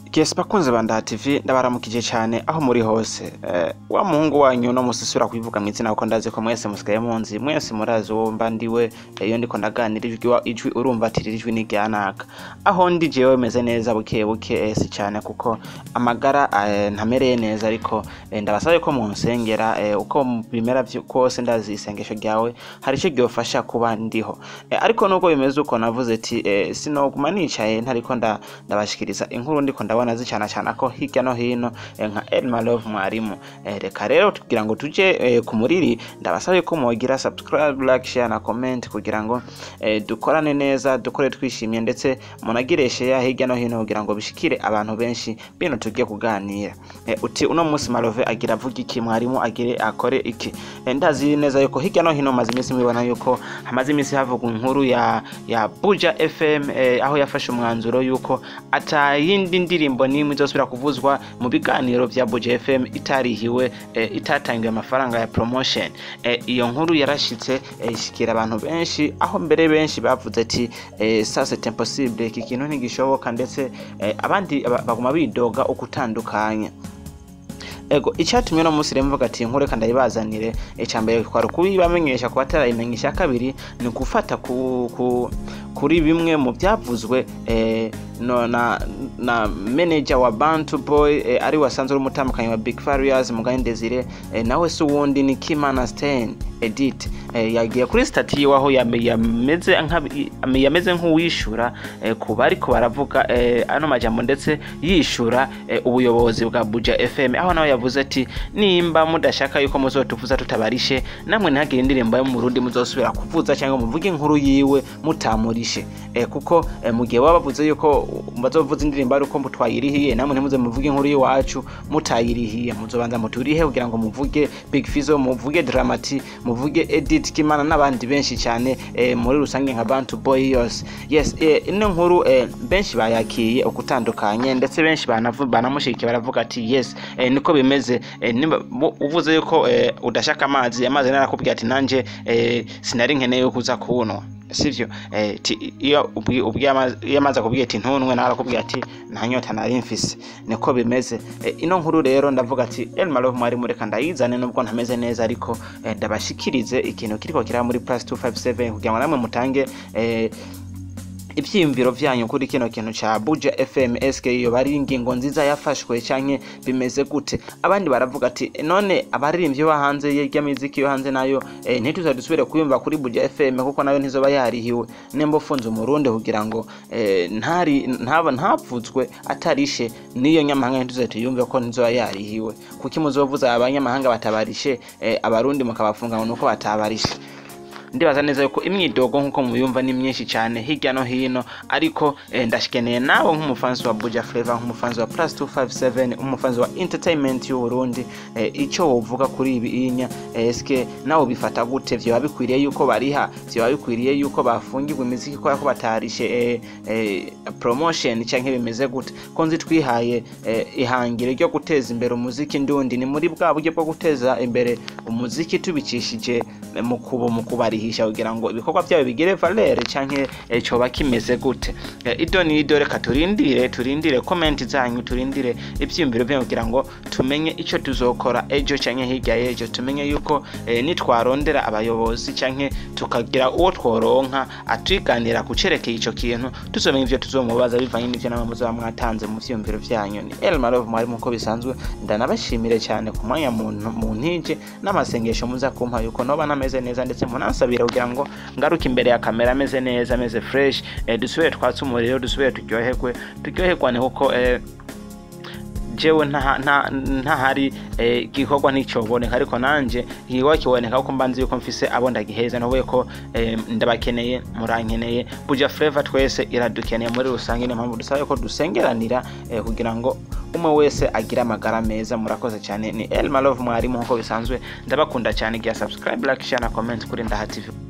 Yes bakunze ba Ndaha TV ndabaramukije cyane aho muri hose eh, wa muhungu wanyu no musisura kubivuga mwizina kuko ndazi ko mwese musigaye munzi mwese murazi wo mba ndiwe eh, iyo ndiko ndaganira ijwi wa- ijwi urumva ati iri jwi ni ryanaka aho ndi jewe meze neza buke buke eh, si cyane kuko amagara eh, ntamereye neza ariko eh, ndabasabe ko munsengera eh, uko bimera vyo- kose ndazi isengesho ryawe hari icyo ryofasha kuba ndiho eh, ariko nubwo bimeze uko navuze ati eh, sinoguma nicaye ntariko nda ndabashikiriza inkuru ndiko ndabona zicana cyane ko hirya no hino eh, nka Elma Love mwarimu eh, reka rero kugira ngo tuje eh, ku muriri ndabasabe ko mwogira subscribe like share na comment kugira ngo eh, dukorane neza dukore twishimye ndetse munagire share hirya no hino kugira ngo bishikire abantu benshi bino tugiye kuganira eh, uti uno munsi Malove agira avuga iki mwarimu agire akore iki eh, ndazi neza yuko hirya no hino maze iminsi mubibona yuko hamaze iminsi havugwa inkuru ya ya Buja FM eh, aho yafashe umwanzuro yuko ata yindi ndirimbo n'imwe izosubira kuvuzwa mu biganiro vya Buja FM itarihiwe eh, itatangiwe amafaranga ya promotion eh, iyo nkuru yarashitse eh, ishikira abantu benshi aho mbere benshi bavuze ati eh, ça c'est impossible iki kintu ntigishoboka ndetse eh, abandi ba- baguma bidoga ukutandukanya ego icyatumye uno munsi rero mvuga ati nkuru reka ndayibazanire icyambere kwari kubibamenyesha ku batarayimenyesha icya kabiri ni gufata ku, ku, kuri bimwe mu byavuzwe eh, no, na, na manager wa bantu boy eh, ari wasanzwe uri umutambukanyi wa big farias mugani desire eh, nawe si uwundi ni kimana stein edit eh, yagiye kuri stati yiwe aho yame- yameze nka- yameze nk'uwishura eh, ku bariko baravuga eh, ano majambo ndetse yishura eh, ubuyobozi bwa buja fm aho nawe yavuze ati nimba mudashaka yuko muzotuvuza tutabarishe namwe ntihagire indirimbo yo mu burundi muzosubira kuvuza cyangwa muvuge inkuru yiwe mutamurishe eh, kuko eh, mu gihe baba bavuze yuko bazovuza indirimbo ari uko twayirihiye namwe ntimuze muvuge inkuru y'iwacu mutayirihiye muzobanza muturihe kugira ngo muvuge big fizo muvuge dramati muvuge edit kimana n'abandi benshi cyane eh, muri rusange nka bantu boy yose yes eh, ino nkuru eh, benshi bayakiye ukutandukanye ndetse benshi banavu- banamushigikiye baravuga ati yes eh, niko bimeze eh, nimba- bu- uvuze yuko eh, udashaka amazi amazi narakubwira ati nanje eh, sinari nkeneye yo kuza kuwunwa sivyo eh, ti- iyo ubwi- ubwiye amazi- iyo amazi akubwiye ati ntunwe nawe arakubwira ati nta nyota nari mfise niko bimeze eh, ino nkuru rero ndavuga ati Elma Love mwari mureka ndayizane nubwo ntameze neza ariko eh, ndabashikirize ikintu kiriko kiraba muri plus 257 kugira ngo namwe mutange eh, ibyiyumviro byanyu kuri kino kintu cya buja fm sk iyo bari ingingo nziza yafashwe canke bimeze gute abandi baravuga ati none abaririmbyi bo hanze y'imiziki yo hanze nayo eh, ntituza dusubire kuyumva kuri buja fm kuko nayo ntizoba yarihiwe nemba ufunze umurundi kugira ngo eh, ntari ntaba ntapfutswe atarishe n'iyo nyamahanga ntituze tuyumve ko ntizoba yarihiwe kuko muzovuza abanyamahanga batabarishe eh, abarundi mukabafunga ngo nuko batabarishe ndibaza neza yuko imyidogo nk'uko mubiyumva ni myinshi cyane hirya no hino ariko eh, ndashikeneye nawe nk'umufanzi wa buja flavor nk'umufanzi wa plus 257 umufanzi wa entertainment y'uburundi eh, icyo wovuga kuri ibi inya eh, eske nawe bifata gute vyoba bikwiriye yuko bariha vyoba bikwiriye yuko bafungirwa imiziki kubera ko batarishe eh, eh, promotion canke bimeze gute ko nzi twihaye eh, ihangiro ryo guteza imbere umuziki ndundi ni muri bwa buryo bwo guteza imbere umuziki tubicishije eh, mu kubu mu kubarihisha kugira ngo ibikorwa byabo bigire valere canke eh, coba kimeze gute Eh, ido ni ido reka turindire turindire komenti zanyu turindire ivyiyumviro byanyu kugira ngo tumenye ico tuzokora ejo canke hirya y'ejo tumenye yuko eh, nitwarondera abayobozi canke tukagira uwo tworonka atwiganira kucerekeye ico kintu tuzomenya ivyo tuzomubaza bivanye n'ivyo namwe muzoba mwatanze mu vyiyumviro vyanyu ni Elma Love mwari muko bisanzwe ndanabashimire cyane ku mwanya muntu mu ntije n'amasengesho muza kumpa yuko noba nameze neza ndetse munansabira kugira ngo ngaruke imbere ya kamera ameze neza ameze fresh eh, dusubire twatse umuriro dusubire turyoherwe turyoherwane kuko eh, jewe nta- nta- ntahari eh, igikorwa nticyoboneka ariko nanje igikorwa kiboneka kuko mba nzi yuko mfise abo ndagiheza navuye ko eh, ndabakeneye murankeneye buja flavor twese iradukeneye muri rusange niyo mpamvu dusaba ko dusengeranira eh, kugira ngo umwe wese agire amagara meza murakoze cyane ni Elma Love mwarimu nkuko bisanzwe ndabakunda cyane igihe subscribe like share na comment kuri Ndaha TV